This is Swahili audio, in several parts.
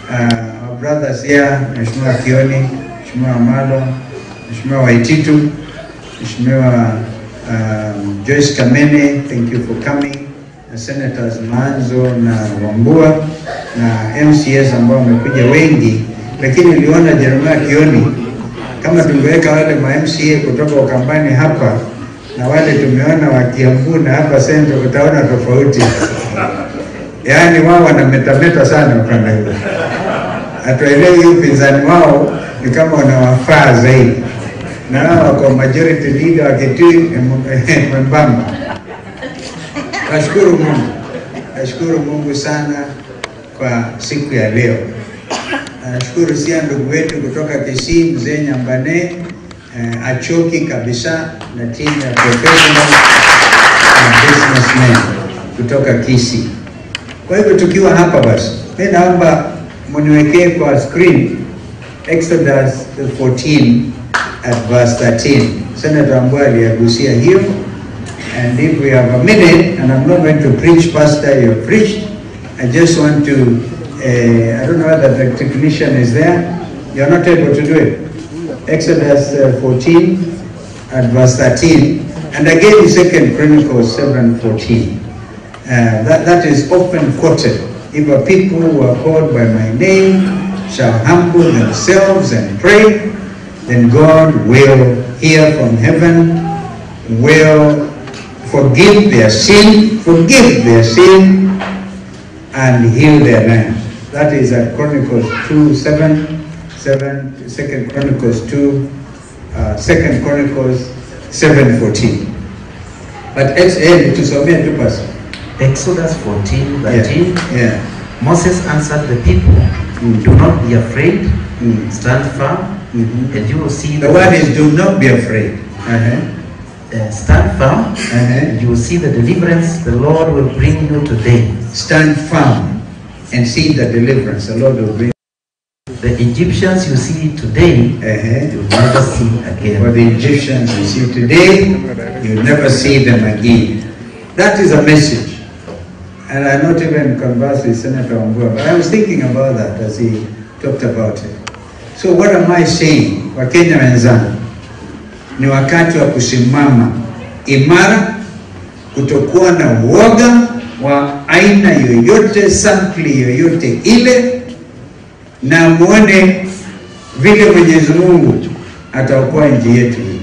uh, our brothers here, Mheshimiwa Kioni, Mheshimiwa Amalo, Mheshimiwa Waititu, Mheshimiwa um, Joyce Kamene, thank you for coming, na Senators Manzo na Wambua na MCS ambao wamekuja wengi, lakini niliona Jeremiah Kioni, kama tungeweka wale ma MCA kutoka Ukambani hapa na wale tumeona wa Kiambu na hapa Central, utaona tofauti. Yaani wao wanametameta sana upande huu, hatuelewi upinzani wao ni kama wanawafaa zaidi, na hao wako majority leader wa Kitui mwembamba. Nashukuru Mungu, nashukuru Mungu sana kwa siku ya leo. Nashukuru sia ndugu wetu kutoka Kisii, mzee Nyambane eh, achoki kabisa na timu ya professional na businessmen kutoka Kisii. Kwa hivyo tukiwa hapa basi, mimi naomba mniwekee kwa screen Exodus 14 at verse 13. Senator Ambua aliyagusia hiyo and if we have a minute and I'm not going to preach pastor you have preached I just want to uh, I don't know whether the technician is there you're not able to do it Exodus uh, 14 at verse 13 and again in second Chronicles 7 14 uh, that, that is often quoted. If a people who are called by my name shall humble themselves and pray, then God will hear from heaven, will forgive their sin, forgive their sin, and heal their land. That is at Chronicles 2 7, 7 2 Chronicles 2, uh, 2 Chronicles 7 14. But ex- eh, tusomee tu basi. Exodus 14, Yeah, 13. yeah. Moses answered the people, Do not be afraid, Mm. stand firm, Mhm. and you will see The word is do not be afraid. Uh-huh. uh, stand firm, Uh-huh. and you will see the deliverance the Lord will bring you today. Stand firm and see the deliverance the Lord will bring. The Egyptians you see today, Uh-huh. you'll never see For again. the Egyptians you see today, you'll never see them again. That is a message. And I not even conversed with Senator Wambua, but I was thinking about that as he talked about it. So what am I saying? Wakenya wenzangu, ni wakati wa kusimama imara, kutokuwa na uoga wa aina yoyote, sampli yoyote ile, na muone vile Mwenyezi Mungu ataokoa nchi yetu hii.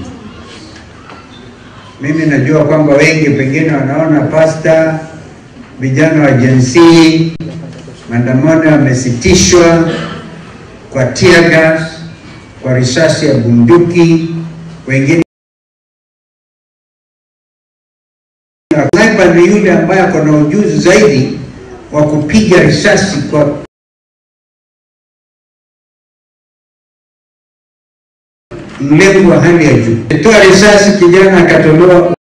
Mimi najua kwamba wengi pengine wanaona pasta, vijana wa Gen Z, maandamano yamesitishwa kwa tear gas, kwa risasi ya bunduki, wengine sniper ni yule ambaye ako na ujuzi zaidi wa kupiga risasi kwa mlengo wa hali ya juu. Toa risasi, kijana akatolewa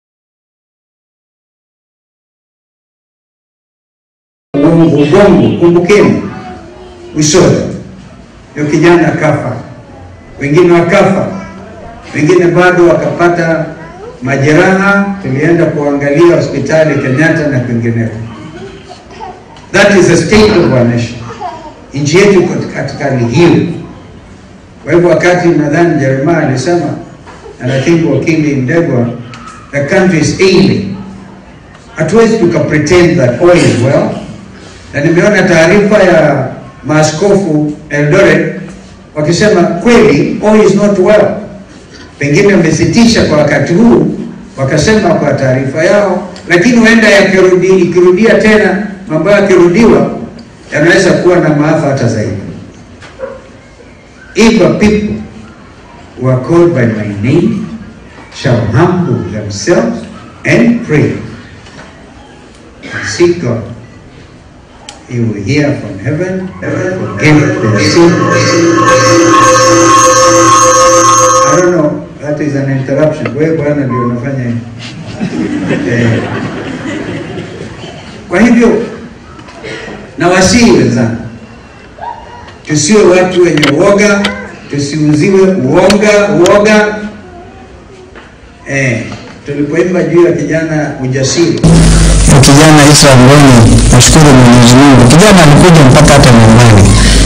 ubongo, ubongo, kumbukeni, usoni. Huyo kijana akafa, wengine wakafa, wengine bado wakapata majeraha. Tulienda kuangalia hospitali Kenyatta na kwingineko. That is the state of our nation. Nchi yetu iko katika hali hiyo. Kwa hivyo wakati nadhani Jeremiah alisema and I think wakili Ndegwa, the country is ailing. Hatuwezi tuka pretend that all is well. Na nimeona taarifa ya maaskofu Eldoret wakisema kweli all is not well. Pengine wamesitisha kwa wakati huu, wakasema kwa taarifa yao, lakini huenda yakirudi, ikirudia tena mambo yakirudiwa, yanaweza kuwa na maafa hata zaidi. If a people who are called by my name shall humble themselves and pray and seek God, He will hear from heaven, forgive their sin. I don't know, that is an interruption. Wewe bwana ndio unafanya hivi. Eh, Kwa hivyo na wasii wenzangu tusiwe watu wenye uoga, tusiuziwe uoga uoga. Eh, tulipoimba juu ya kijana ujasiri, na kijana Israel Mboni, nashukuru Mwenyezi Mungu, kijana alikuja mpaka hata nyumbani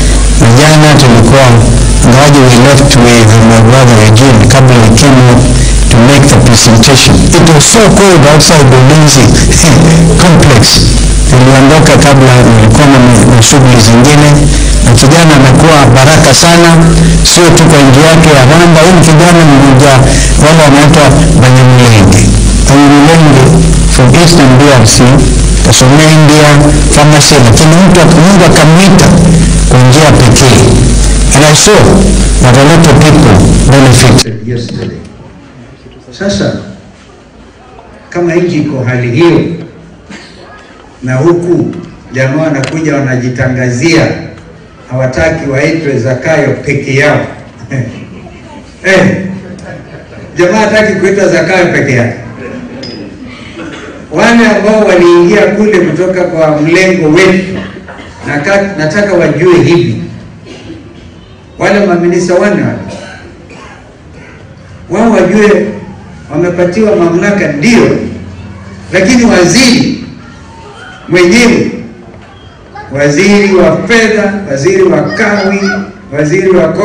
tulikuwa ngawaji we left with my brother Eugene kabla we came up to make the presentation. It was so cold outside the Ulinzi complex. Niliondoka kabla nilikuwa na na shughuli zingine, na kijana amekuwa baraka sana, sio tu kwa nji yake ya Rwanda. Huyu ni kijana mmoja wale wanaitwa Banyamulenge, Banyamulenge from Eastern DRC, kasomea India pharmacy, lakini mtu Mungu akamwita kwa njia pekee. And I saw that a lot of people benefited. yesterday. Sasa kama nchi iko hali hiyo, na huku jamaa wanakuja wanajitangazia, hawataki waitwe Zakayo peke yao eh, jamaa hataki kuitwa Zakayo peke yake. Wale ambao waliingia kule kutoka kwa mlengo wetu, naka- nataka wajue hivi, wale maminisa wane wale wao wajue wamepatiwa mamlaka ndio, lakini waziri mwenyewe, waziri wa fedha, waziri wa kawi, waziri wa